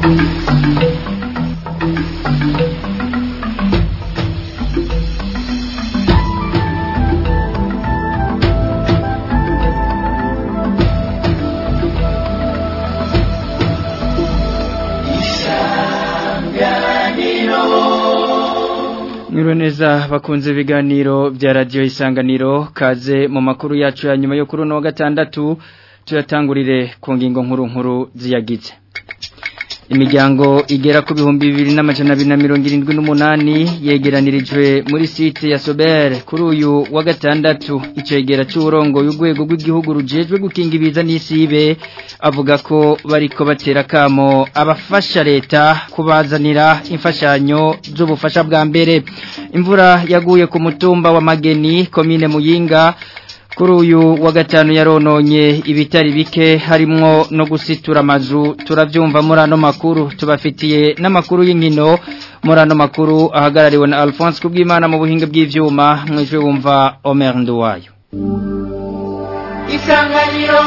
Mwiriwe neza bakunze ibiganiro bya radiyo isanganiro kaze mu makuru yacu ya nyuma yo kuri uno wa gatandatu tuyatangurire ku ngingo nkuru nkuru ziyagize imiryango igera ku bihumbi bibiri n'amajana abiri na mirongo irindwi n'umunani yegeranirijwe muri site ya sobere kuri uyu wa gatandatu icegera cy'uburongo y'urwego rw'igihugu rujejwe gukinga ibiza n'isibe avuga ko bariko batera kamo abafasha leta kubazanira imfashanyo z'ubufasha bwa mbere imvura yaguye ku mutumba wa mageni komine muyinga kuri uyu wa gatanu yarononye ibitari bike harimwo no gusitura amazu turabyumva muri ano makuru tubafitiye n'amakuru y'inkino muri ano makuru ahagarariwe na Alphonse Kubwimana mu buhinga bw'ivyuma mwijwe wumva Omer Nduwayo Isanganiro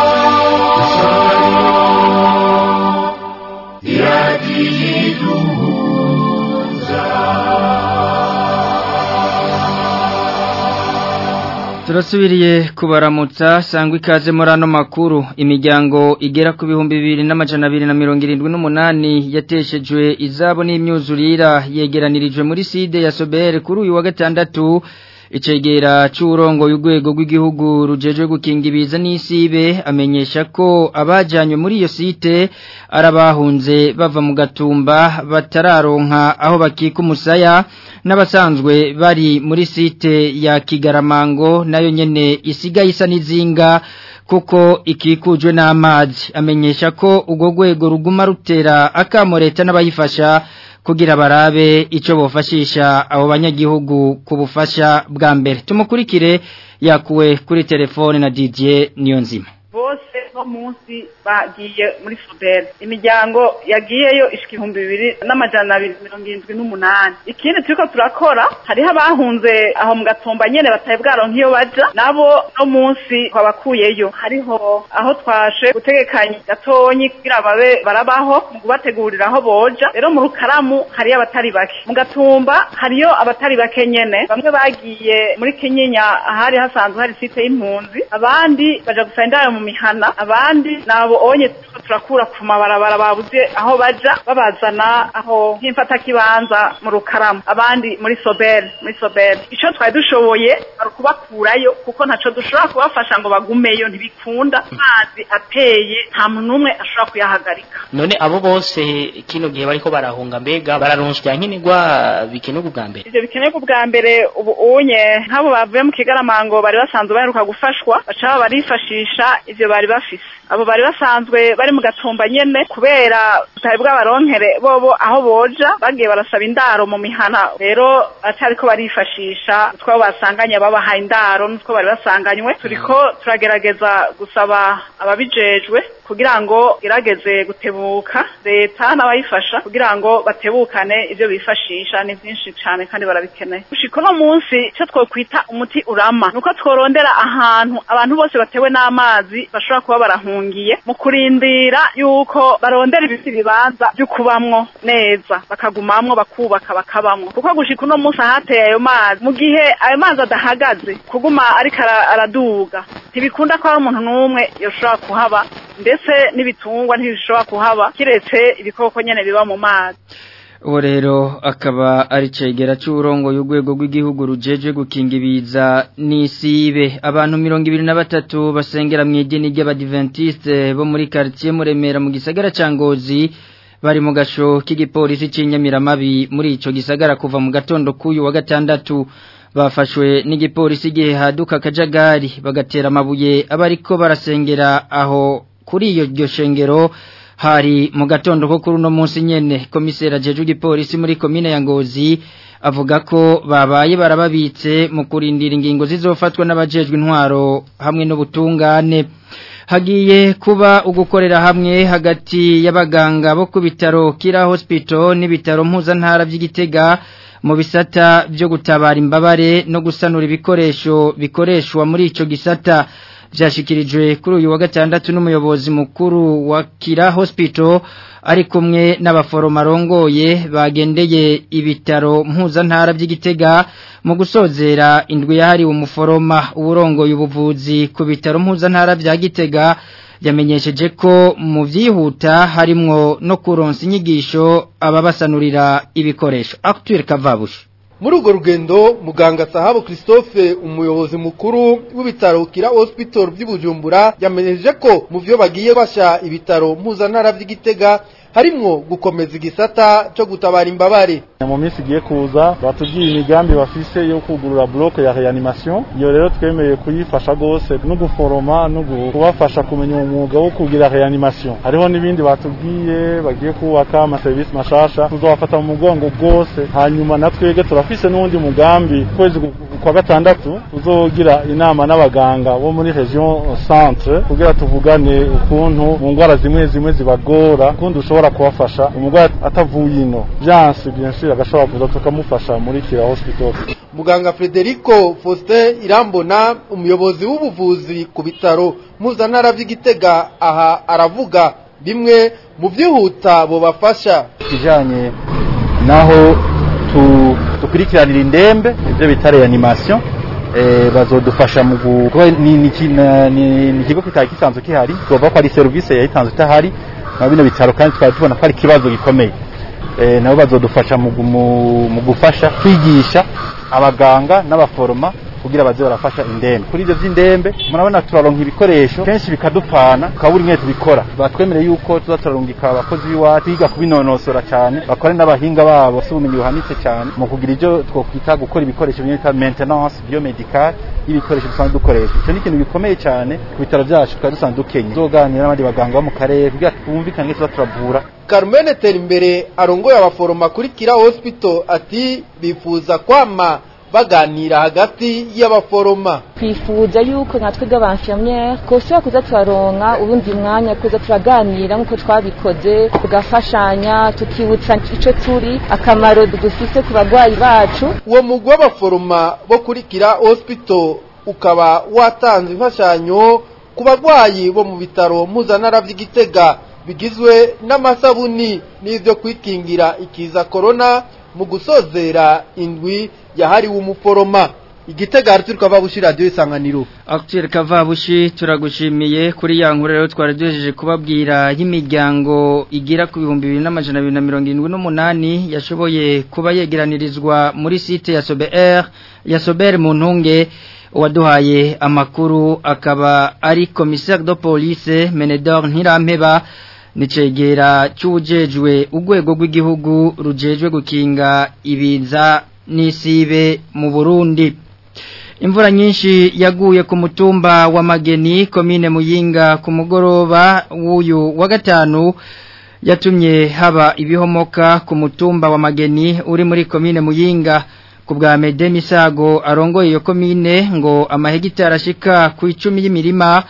Turasubiriye kubaramutsa sangwa ikaze muri ano makuru imiryango igera ku bihumbi bibiri n'amajana abiri na mirongo irindwi n'umunani yateshejwe izabo n'imyuzurira yegeranirijwe muri side ya sobere kuri uyu wa gatandatu icegera cy'urongo y'urwego rw'igihugu rujejwe gukinga ibiza n'isibe amenyesha ko abajyanywe muri iyo site arabahunze bava mu gatumba batararonka aho bakika umusaya n'abasanzwe bari muri site ya kigaramango nayo nyene isigaye isa n'izinga kuko ikikujwe n'amazi amenyesha ko urwo rwego ruguma rutera akamo leta n'abayifasha kugira barabe icyo bufashisha abo banyagihugu ku bufasha bwa mbere tumukurikire yakuwe kuri telefone na Didier Niyonzima bose no munsi bagiye muri Sobel imiryango yagiyeyo ishika ibihumbi bibiri n'amajana abiri mirongo irindwi n'umunani ikindi turiko turakora hariho abahunze aho mu gatumba nyene bataye bwaronka iyo baja nabo no munsi twabakuyeyo hariho aho twashe gutegekanya gatonyi kugira babe barabaho mu kubategurira aho boja rero mu rukaramu hariyo abatari bake mu gatumba hariyo abatari bake nyene bamwe bagiye muri kinyinya ahari hasanzwe hari site y'impunzi abandi baja gusaba indaro mu mihana abandi nabo onye turakura ku mabarabara babuze aho baja babazana aho nk'imfata kibanza mu rukaramu abandi muri sobel muri sobel ico twari dushoboye ari kubakurayo kuko ntaco dushobora kubafasha ngo bagumeyo ntibikunda amazi ateye nta muntu n'umwe ashobora kuyahagarika none abo bose kino gihe bariko barahunga mbega bararonswa nkenerwa bikenerwa ubwa mbere ivyo bikenerwa ubwa mbere ubu unye nk'abo bavuye mu kigaramango bari basanzwe baheruka gufashwa baca barifashisha ivyo bari bafise abo bari basanzwe bari mu gatumba nyene kubera tutari bw'abaronkere bobo aho boja bagiye barasaba indaro mu mihana rero batariko barifashisha utwo basanganye babahaye indaro n'utwo bari basanganywe turiko turagerageza gusaba ababijejwe kugira ngo gerageze gutebuka leta n'abayifasha kugira ngo batebukane ivyo bifashisha ni vyinshi cane kandi barabikeneye gushika uno munsi ico twokwita umuti urama nuko tworondera ahantu abantu bose batewe n'amazi bashobora kuba barahungiye mu kurindira yuko barondera ibindi bibanza vyo kubamwo neza bakagumamwo bakubaka bakabamwo kuko gushika uno munsi ahateye ayo mazi mu gihe ayo mazi adahagaze kuguma ariko araduga ntibikunda ko hari umuntu n'umwe yoshobora kuhaba ndetse n'ibitungwa ntibishobora kuhaba kiretse ibikoko nyene biba mu mazi uwo rero akaba ari cegera cy'uburongo y'urwego rw'igihugu rujeje gukinga ibiza n'isibe abantu mirongo ibiri na batatu basengera mu idini ry'abadiventiste bo muri quartier muremera mu gisagara ca Ngozi bari mu gasho k'igipolisi c'inyamiramabi muri ico gisagara kuva mu gatondo k'uyu wa gatandatu bafashwe n'igipolisi igihe haduka akajagari bagatera amabuye abariko barasengera aho kuri iyo ryo shengero hari mu gatondo ko kuri uno munsi nyene komisera ajeje igipolisi muri komine ya Ngozi avuga ko babaye barababitse mu kurindira ingingo zizofatwa n'abajejwe intwaro hamwe n'ubutungane hagiye kuba ugukorera hamwe hagati y'abaganga bo ku bitaro Kira Hospital n'ibitaro mpuzantara by'Igitega mu bisata byo gutabara imbabare no gusanura ibikoresho bikoreshwa muri ico gisata byashyikirijwe kuri uyu wa gatandatu n'umuyobozi mukuru wa kira hospital ari kumwe n'abaforoma arongoye bagendeye ibitaro mpuzantara by'igitega mu gusozera indwi yahariwe umuforoma uburongoye ubuvuzi ku bitaro mpuzantara bya gitega yamenyesheje ko mu byihuta harimwo no kuronsa inyigisho ababasanurira ibikoresho akitwere kavabushi muri urwo rugendo muganga sahabu christophe umuyobozi mukuru w'ibitaro kira hospital by'ubujumbura yamenyesheje ko mu byo bagiye basha ibitaro mpuzantara by'igitega harimwo gukomeza igisata cyo gutabara imbabare mu minsi igiye kuza batubwiye imigambi bafise yo kugurura bloke ya reanimation iyo rero twemeye kuyifasha gose no guforoma no kubafasha kumenya umwuga wo kugira reanimation hariho n'ibindi batubwiye bagiye kubaka amaserivisi mashasha tuzobafata mu mugongo gose hanyuma natwege turafise n'uwundi mugambi kwezi kwa gatandatu tuzogira inama n'abaganga bo muri region centre kugira tuvugane ukuntu mu ndwara zimwe zimwe zibagora ukundi ushobora kubafasha umurwayi atavuye ino byanse bien sûr agashobora kuza tukamufasha muri kira hospital muganga Frederico Faustin Irambona umuyobozi w'ubuvuzi ku bitaro mpuzantara by'igitega aha aravuga bimwe mu byihuta bobafasha kijanye naho tu dukurikiranira indembe ibyo bita reanimation eh bazodufasha mu ni ni ikigo kitari kisanzwe kihari tuvuga ko ari service yayitanzwe itahari na bino bitaro kandi twari tubona ko ari ikibazo gikomeye eh nabo bazodufasha mu gufasha kwigisha abaganga n'abaforoma kugira baze barafasha indembe kuri ivyo vy'indembe murabona turaronka ibikoresho kenshi bikadupfana ukabura imwe tubikora batwemereye yuko tuza turarungika abakozi b'iwacu biga kubinonosora cyane bakore n'abahinga babo si ubumenyi buhanitse cyane mu kugira ivyo twokwita gukora ibikoresho bimwe bita maintenance biomedical y'ibikoresho dusanzwe dukoresha icyo ni ikintu gikomeye cyane ku bitaro byacu tukaba dusanzwe dukenye tuzoganira n'abandi baganga bo mu karere kugira twumvikane tuza turavura Carmen Terimbere arongoye abaforoma kuri Kira Hospital ati bifuza kwama baganira hagati y'abaforoma twifuza yuko nka twebwe abanfirmiere koshobora kuza turaronka ubundi mwanya kuza turaganira nk'uko twabikoze tugafashanya tukibutsa ico turi akamaro dufise ku bagwayi bacu uwo mugwi w'abaforoma bo kuri Kira Hospital ukaba watanze imfashanyo ku bagwayi bo mu bitaro mpuzantara by'igitega bigizwe n'amasabuni n'ivyo kwikingira ikiza corona mu gusozera indwi yahariwe umuforoma igitega hari turi kavabushi radiyo isanganiro akitwere kavabushi turagushimiye kuri ya nkuru rero twari duhejeje kubabwira y'imiryango igira ku bihumbi bibiri n'amajana abiri na mirongo irindwi n'umunani yashoboye kuba yegeranirizwa muri site ya sober ya sober mu ntunge uwaduhaye amakuru akaba ari commissaire de police menedor ntirampeba nicegera cy'ujejwe urwego rw'igihugu rujejwe gukinga ibiza n'isibe mu Burundi imvura nyinshi yaguye ku mutumba wa Mageni komine Muyinga ku mugoroba w'uyu wa gatanu yatumye haba ibihomoka ku mutumba wa Mageni uri muri komine Muyinga ku bwa Mede Misago arongoye iyo komine ngo amahegitari ashika ku icumi y'imirima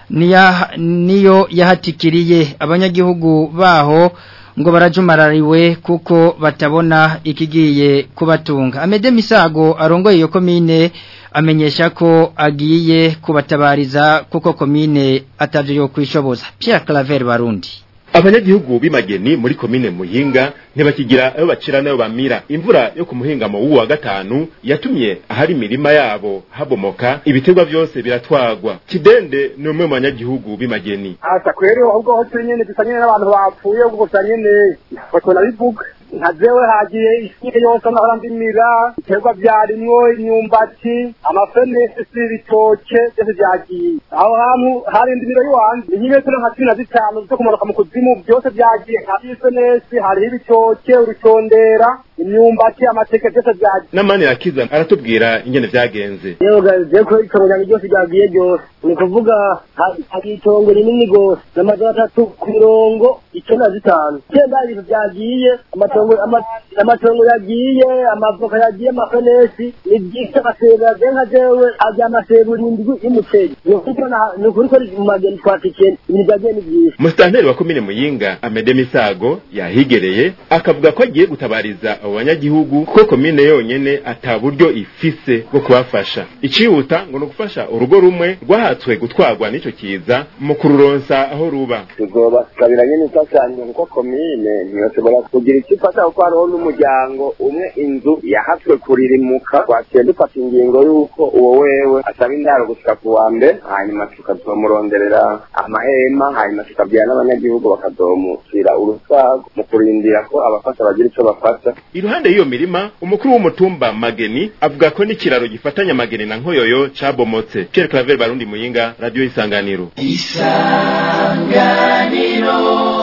niyo yahatikiriye abanyagihugu baho ngo barajumarariwe kuko batabona ikigiye kubatunga amede misago arongoye iyo komine amenyesha ko agiye kubatabariza kuko komine atavyo yo kwishoboza Pierre Claver Barundi abanyagihugu b'imageni muri komine muhinga ntibakigira ayo bacira nayo bamira imvura yo ku muhingamo w'uwa wa gatanu yatumye ahari imirima yabo habomoka ibiterwa byose biratwagwa kidende ni umwe mu banyagihugu b'imageni asa kweri ahubwo ho turi nyene dusa nyene n'abantu bapfuye ubwo gusa nyene foto nabivuga nka jewe hagiye isi yose nahora ndimira ibiterwa vyarimwo imyumbati amafenesi ibitoke byose vyagiye aho hantu hari indimiro y'iwanje inyimetero nka cumi na zitanu zo kumanuka mu kuzimu byose vyagiye hariho ifenesi hariho ibitoke urutondera imyumbati amateke byose vyagiye n'amani yakiza aratubwira ingene vyagenze yewe ko itongo ryanjye ryose ryagiye ryose ni ukuvuga hari itongo rinini rwose n'amajana atatu ku mirongo icenda na zitanu icyenda ibintu vyagiye amatongo amatongo yagiye amavoka yagiye amafenesi ni byinshi amasebo yagiye nka jewe ajya amasebo irindwi y'umuceri ni ukuri ko mu mageni twatikiye ibintu vyagiye ni byinshi musitanteri wa komine muyinga amede misago yahigereye akavuga ko agiye gutabariza abo banyagihugu kuko komine yonyene ata buryo ifise bwo kubafasha icihuta ngo ni ugufasha urugo rumwe rwahawe abatswe gutwarwa n'ico kiza mu kururonsa aho ruba tuzobasabira nyene imfashanyo kuko komine ntiyashobora kugira icyo ifasha kuko hariho n'umuryango umwe inzu yahatswe kuririmuka twaciye dufata ingingo y'uko uwo wewe asaba indaro gushika ku wa mbere hanyuma tukazomuronderera amahema hanyuma tukabwira n'abanyagihugu bakazomushyira urutwago mu kurindira ko abafasha bagira ico bafasha iruhande y'iyo mirima umukuru w'umutumba mageni avuga ko n'ikiraro gifatanya mageni na nkoyoyo cabomotse Pierre Claver Barundi Muyinga radio isanganiro isanganiro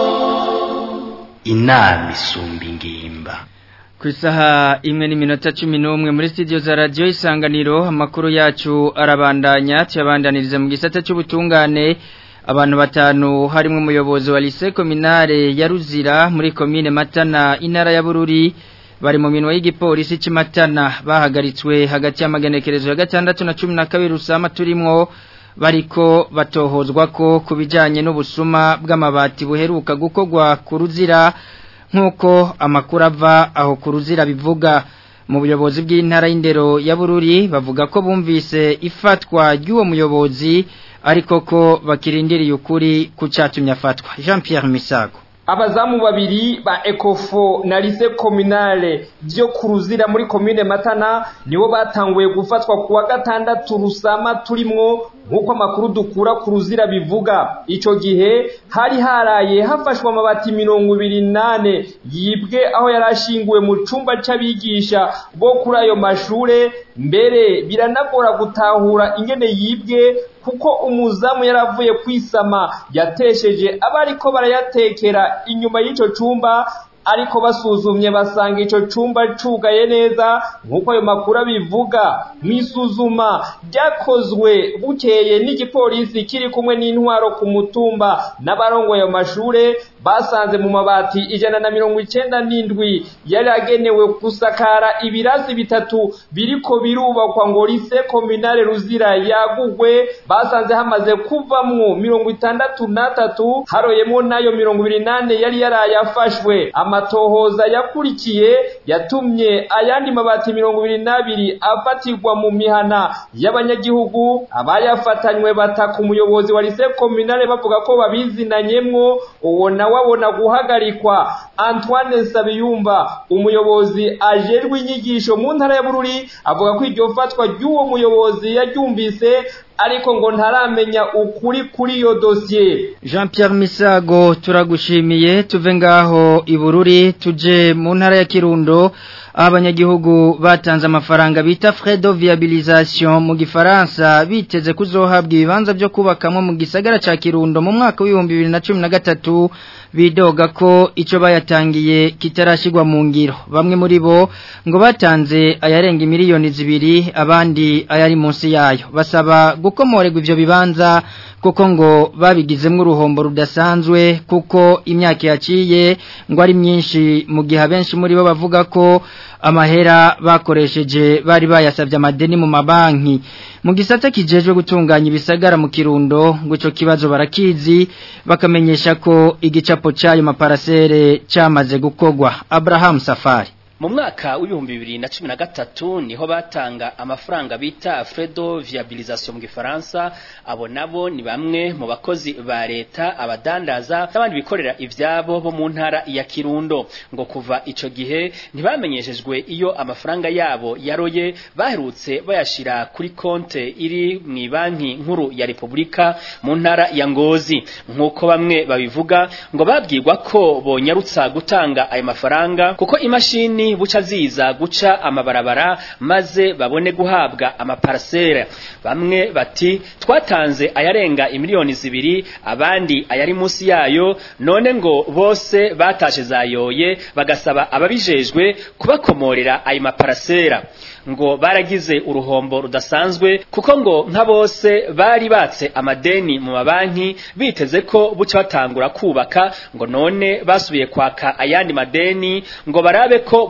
inama isumba ingimba ku isaha imwe n'iminota cumi n'umwe muri studio za radiyo isanganiro amakuru yacu arabandanya tuyabandaniriza mu gisata cy'ubutungane abantu batanu harimo umuyobozi wa lise kominare ya ruzira muri komine matana intara ya bururi bari mu minwa y'igipolisi cy'imatana bahagaritswe hagati y'amagenekerezo ya gatandatu na cumi na kabiri usama turimwo bariko batohozwa ko ku bijyanye n'ubusuma bw'amabati buheruka gukorwa ku ruzira nk'uko amakuru ava aho ku ruzira bivuga mu buyobozi bw'intara y'indero ya bururi bavuga ko bumvise ifatwa ry'uwo muyobozi ariko ko bakirindiriye ukuri ku cyatumye afatwa jean Pierre Misago abazamu babiri ba ekofo na lise kominale byo kuruzira muri komine matana nibo batanguye gufatwa kuwa gatandatu rusama turimwo nk'uko amakuru dukura ku ruzira bivuga icyo gihe hari haraye hafashwe amabati mirongo ibiri nane yibwe aho yari ashinguwe mu cyumba cy'abigisha bo kuri ayo mashure mbere biranagora gutahura ingene yibwe kuko umuzamu yaravuye kwisama yatesheje abariko barayatekera inyuma y'icyo cyumba ariko basuzumye basanga icyo cyumba cugaye neza nk'uko ayo makuru abivuga mu isuzuma ryakozwe bukeye n'igipolisi kiri kumwe n'intwaro ku mutumba n'abarongoye ayo mashure basanze mu mabati ijana na mirongo icyenda n'indwi yari agenewe gusakara ibirasi bitatu biriko birubakwa ngo lise kominare ruzira yagugwe basanze hamaze kuvamwo mirongo itandatu n'atatu haroyemo n'ayo mirongo ibiri n'ane yari yarayafashwe amatohoza yakurikiye yatumye ayandi mabati mirongo ibiri n'abiri afatirwa mu mihana y'abanyagihugu abayafatanywe bataka umuyobozi wa lise kominare bavuga ko babizinanyemwo uwo nawe abona guhagarikwa antoine sabiyumba umuyobozi ajerwe inyigisho mu ntara ya bururi avuga ko iryo fatwa ry'uwo muyobozi yaryumvise ariko ngo ntaramenya ukuri kuri iyo dosiye jean Pierre misago turagushimiye tuve ngaho i bururi tuje mu ntara ya kirundo aho abanyagihugu batanze amafaranga bita frais de viabilisation mu gifaransa biteze kuzohabwa ibibanza byo kubakamo mu gisagara ca kirundo mu mwaka w'ibihumbi bibiri na cumi na gatatu bidoga ko icyo bayatangiye kitarashyirwa mu ngiro bamwe muri bo ngo batanze ayarenga miliyoni zibiri abandi ayari munsi yayo basaba gukomorerwa ibyo bibanza kuko ngo babigizemo uruhombo rudasanzwe kuko imyaka yaciye ngo ari myinshi mu gihe abenshi muri bo bavuga ko amahera bakoresheje bari bayasabye amadeni mu mabanki mu gisata kijejwe gutunganya ibisagara mu kirundo ngo icyo kibazo barakizi bakamenyesha ko igicapo cy'ayo maparasere cyamaze gukogwa Abraham Safari mu mwaka w'ibihumbi bibiri na cumi na gatatu niho batanga amafaranga bita fredo viabilisation mu gifaransa abo nabo ni bamwe mu bakozi ba leta abadandaza n'abandi bikorera ivyabo bo mu ntara ya kirundo ngo kuva ico gihe ntibamenyeshejwe iyo amafaranga yabo yaroye baherutse bayashira kuri konte iri mu banki nkuru ya repubulika mu ntara ya ngozi nk'uko bamwe babivuga ngo babwirwa ko bonyarutsa gutanga ayo mafaranga kuko imashini buca ziza guca amabarabara maze babone guhabwa amaparasera bamwe bati twatanze ayarenga imiliyoni zibiri abandi ayari munsi yayo none ngo bose batashe zayoye bagasaba ababijejwe kubakomorera ayo maparasera ngo baragize uruhombo rudasanzwe kuko ngo nka bose bari batse amadeni mu mabanki biteze ko buca batangura kubaka ngo none basubiye kwaka ayandi madeni ngo barabe ko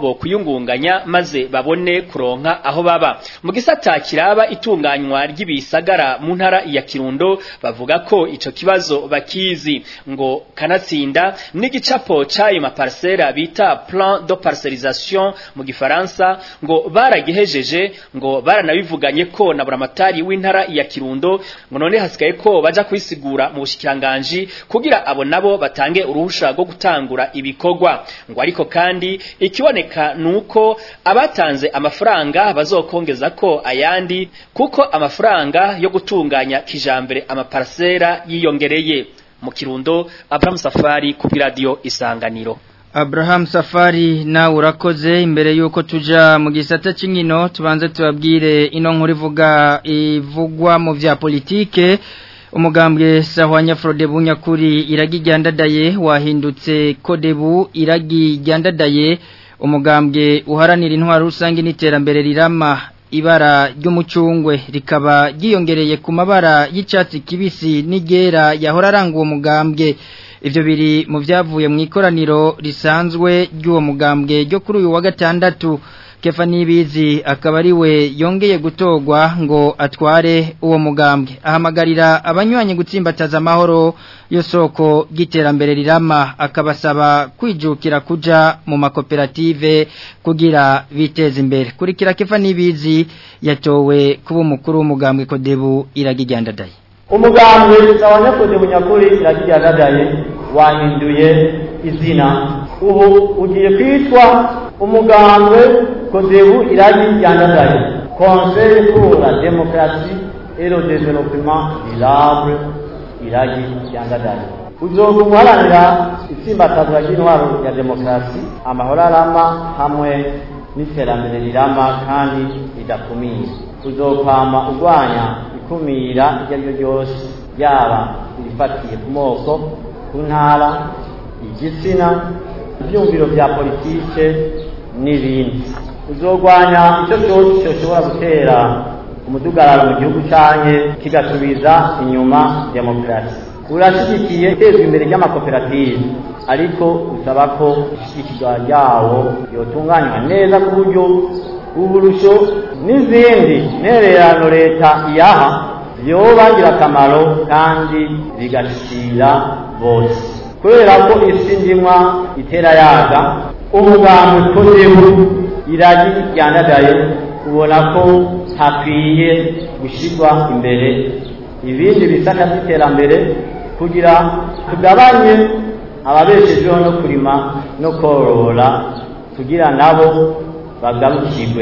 bo kuyungunganya maze babone kuronka aho baba mu gisata kiraba itunganywa ry'ibisagara mu ntara ya Kirundo bavuga ko ico kibazo bakizi ngo kanatsinda n'igicapo c'ayo maparsera bita plan de parcellisation mu gifaransa ngo baragihejeje ngo baranabivuganye ko na buramatari w'intara ya Kirundo ngo none hasigaye ko baja kwisigura mu bushikiranganje kugira abo nabo batange uruhusha rwo gutangura ibikorwa ngo ariko kandi ikiboneka nuko abatanze amafaranga bazokongeza ko ayandi kuko amafaranga yo gutunganya kijambere amaparsera yiyongereye mu Kirundo Abraham Safari ku radio Isanganiro Abraham Safari na urakoze imbere yuko tuja mu gisata c'inkino tubanze tubabwire ino nkuru ivuga ivugwa mu vya politike umugambwe sahwanya Frodebu nyakuri iragi ryandadaye wahindutse Kodebu iragi ryandadaye umugambwe uharanira intwaro rusange n'iterambere rirama ibara ry'umucungwe rikaba ryiyongereye ku mabara y'icatsi kibisi n'igera yahora aranga uwo mugambwe ivyo biri mu vyavuye mu ikoraniro risanzwe ry'uwo mugambwe ryo kuri uyu wa gatandatu kefa nibizi akaba ari we yongeye gutogwa ngo atware uwo mugambwe ahamagarira abanywanyi gutsimbataza amahoro yo soko ry'iterambere rirama akabasaba kwijukira kuja mu makoperative kugira biteze imbere kurikira kefa nibizi yatowe kuba umukuru w'umugambwe kodebu iragijyandadaye umugambwe abanyakode bunyakuri iragijyandadaye wahinduye izina ubu ugiye kwitwa umugambwe kodebu iragijyandadaye conseil pour la démocratie et le développement durable iragijyandadaye uzoga guharanira itsimbatazwa ry'intwaro ya demokarasi amahoro arama hamwe n'iterambere rirama kandi ridakumira uzokwama urwanya ikumira iryo ari ryo ryose yaba irifatiye ku moko ku ntara igitsina ibyumviro bya politike n'ibindi uzorwanya icyo cyose cyoshobora gutera umudugararo mu gihugu cyanjye kigasubiza inyuma demokarasi urashyigikiye itezwa imbere ry'amakoperative ariko usaba ko ishyigikirwa ryawo yotunganywa neza ku buryo uburusho n'izindi ntererano leta iyaha byoba akamaro kandi bigashyira bose kubera ko isi ndimwa itera yaga umugambi ukozeho iragi ryandagaye ubona ko hakwiye gushyirwa imbere ibindi bisata by'iterambere kugira tugabanye ababeshejeho no kurima no korora kugira nabo bagarukirwe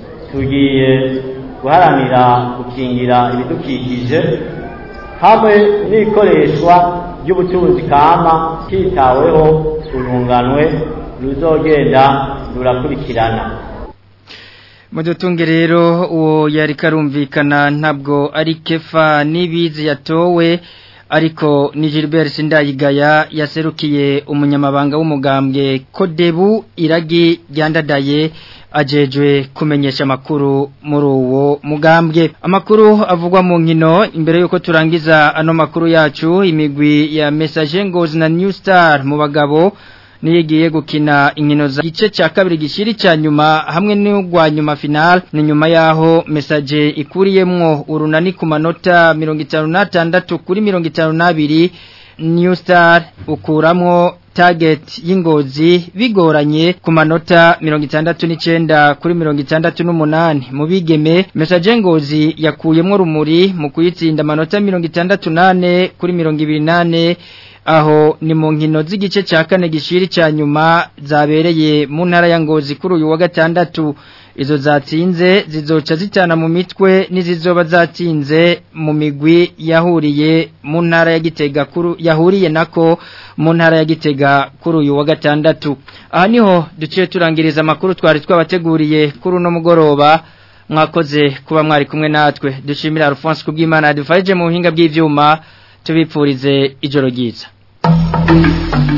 tugiye guharanira gukingira ibidukikije hamwe n'ikoreshwa ry'ubutunzi kama hitaweho urunganwe ruzogenda rurakurikirana mudutunge rero uwo yari karumvikana ntabwo ari kefa n'ibizi yatowe ariko ni Gilbert Sindayigaya yaserukiye umunyamabanga w'umugambwe Kodebu iragi ryandadaye ajejwe kumenyesha makuru muri uwo mugambwe amakuru avugwa mu nkino imbere yuko turangiza ano makuru yacu imigwi ya Message Ngozi na New Star mu bagabo niyigiye gukina inkino za gice cya kabiri gishiri cya nyuma hamwe n'ugwa nyuma final ni nyuma yaho message ikuriyemwo urunani ku manota 56 kuri 52 New Star ukuramwo target y'ingozi bigoranye ku manota 69 kuri 68 mu bigeme message ngozi yakuyemwo rumuri mu kuyitsinda amanota 68 kuri 28 aho ni mu nkino z'igice cya kane gishiri cya nyuma zabereye mu ntara ya ngozi kuri uyu wa gatandatu izo zatsinze zizoca zitana mu mitwe n'izizoba zatsinze mu migwi yahuriye mu ntara ya gitega kuri yahuriye nako mu ntara ya gitega kuri uyu wa gatandatu aha niho duciye turangiriza amakuru twari twabateguriye kuri uno mugoroba mwakoze kuba mwari kumwe natwe dushimira Alphonse kubw'Imana yadufaje mu buhinga bw'ivyuma tubipfurize ijoro ryiza